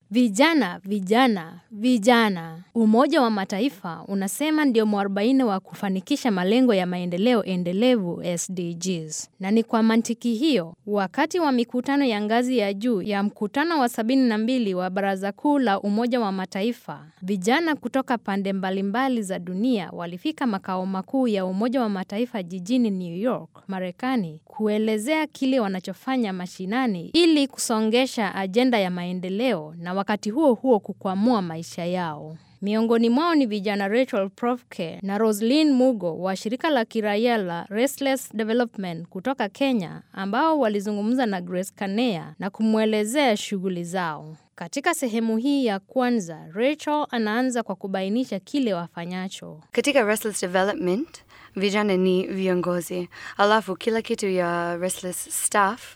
Vijana, vijana, vijana. Umoja wa Mataifa unasema ndio mwarobaini wa kufanikisha malengo ya maendeleo endelevu SDGs. Na ni kwa mantiki hiyo, wakati wa mikutano ya ngazi ya juu ya mkutano wa sabini na mbili wa Baraza Kuu la Umoja wa Mataifa, vijana kutoka pande mbalimbali za dunia walifika makao makuu ya Umoja wa Mataifa jijini New York, Marekani, kuelezea kile wanachofanya mashinani ili kusongesha ajenda ya maendeleo na wakati huo huo kukwamua maisha yao. Miongoni mwao ni vijana Rachel Profke na Roslyn Mugo wa shirika la kiraia la Restless Development kutoka Kenya ambao walizungumza na Grace Kanea na kumwelezea shughuli zao. Katika sehemu hii ya kwanza, Rachel anaanza kwa kubainisha kile wafanyacho. Katika Restless Development, vijana ni viongozi, alafu kila kitu ya Restless staff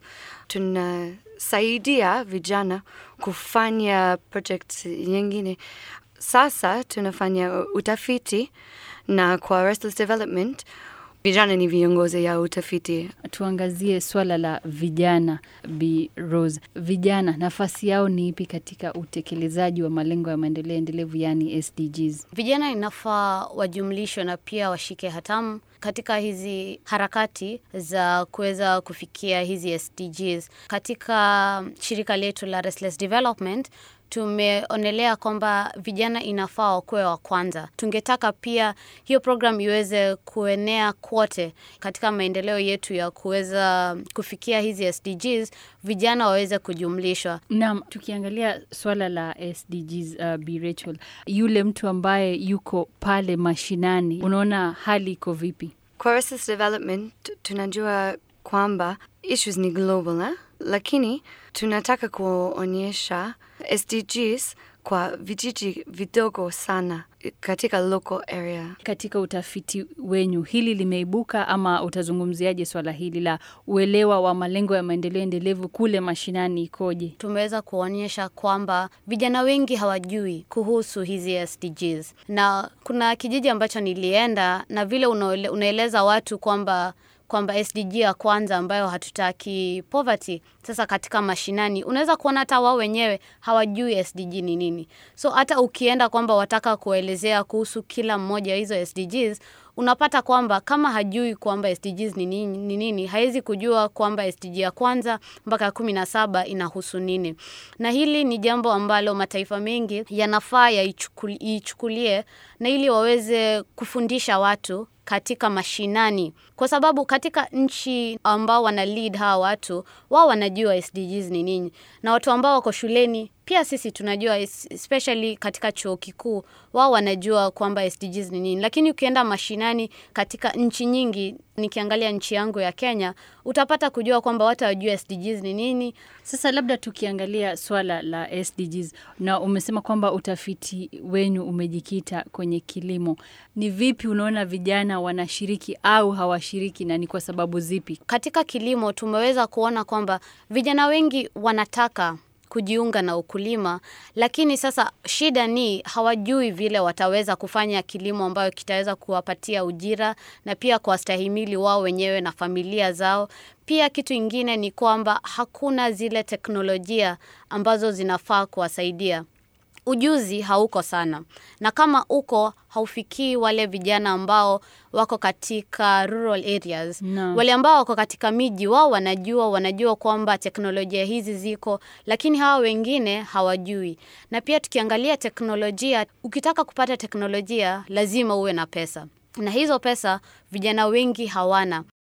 tunasaidia vijana kufanya project nyingine. Sasa tunafanya utafiti na kwa Restless Development vijana ni viongozi ya utafiti. Tuangazie swala la vijana, Bi Rose. Vijana nafasi yao ni ipi katika utekelezaji wa malengo ya maendeleo endelevu, yani SDGs? Vijana inafaa wajumlishwe na pia washike hatamu katika hizi harakati za kuweza kufikia hizi SDGs. Katika shirika letu la Restless Development tumeonelea kwamba vijana inafaa wakuwe wa kwanza. Tungetaka pia hiyo program iweze kuenea kote katika maendeleo yetu ya kuweza kufikia hizi SDGs, vijana waweze kujumlishwa. Naam, tukiangalia swala la SDGs, uh, Bi Rachel, yule mtu ambaye yuko pale mashinani, unaona hali iko vipi? Kwa Restless Development tunajua kwamba issues ni global eh? Lakini tunataka kuonyesha SDGs kwa vijiji vidogo sana katika local area. Katika utafiti wenyu hili limeibuka, ama utazungumziaje swala hili la uelewa wa malengo ya maendeleo endelevu kule mashinani ikoje? Tumeweza kuonyesha kwamba vijana wengi hawajui kuhusu hizi SDGs, na kuna kijiji ambacho nilienda na vile unaele, unaeleza watu kwamba kwamba SDG ya kwanza ambayo hatutaki poverty. Sasa katika mashinani unaweza kuona hata wao wenyewe hawajui SDG ni nini. So hata ukienda kwamba wataka kuelezea kuhusu kila mmoja hizo SDGs, unapata kwamba kama hajui kwamba SDGs ni nini, ni nini hawezi kujua kwamba SDG ya kwanza mpaka ya kumi na saba inahusu nini. Na hili ni jambo ambalo mataifa mengi yanafaa yaichukulie na ili waweze kufundisha watu katika mashinani, kwa sababu katika nchi ambao wana lead hawa watu wao wanajua SDGs ni nini, na watu ambao wako shuleni pia sisi tunajua, especially katika chuo kikuu wao wanajua kwamba SDGs ni nini, lakini ukienda mashinani katika nchi nyingi, nikiangalia nchi yangu ya Kenya, utapata kujua kwamba watu hawajui SDGs ni nini. Sasa labda tukiangalia swala la SDGs, na umesema kwamba utafiti wenyu umejikita kwenye kilimo, ni vipi unaona vijana wanashiriki au hawashiriki na ni kwa sababu zipi? Katika kilimo tumeweza kuona kwamba vijana wengi wanataka kujiunga na ukulima, lakini sasa shida ni hawajui vile wataweza kufanya kilimo ambayo kitaweza kuwapatia ujira na pia kuwastahimili wao wenyewe na familia zao. Pia kitu ingine ni kwamba hakuna zile teknolojia ambazo zinafaa kuwasaidia. Ujuzi hauko sana, na kama uko haufikii wale vijana ambao wako katika rural areas No. wale ambao wako katika miji, wao wanajua wanajua kwamba teknolojia hizi ziko, lakini hawa wengine hawajui. Na pia tukiangalia teknolojia, ukitaka kupata teknolojia lazima uwe na pesa, na hizo pesa vijana wengi hawana.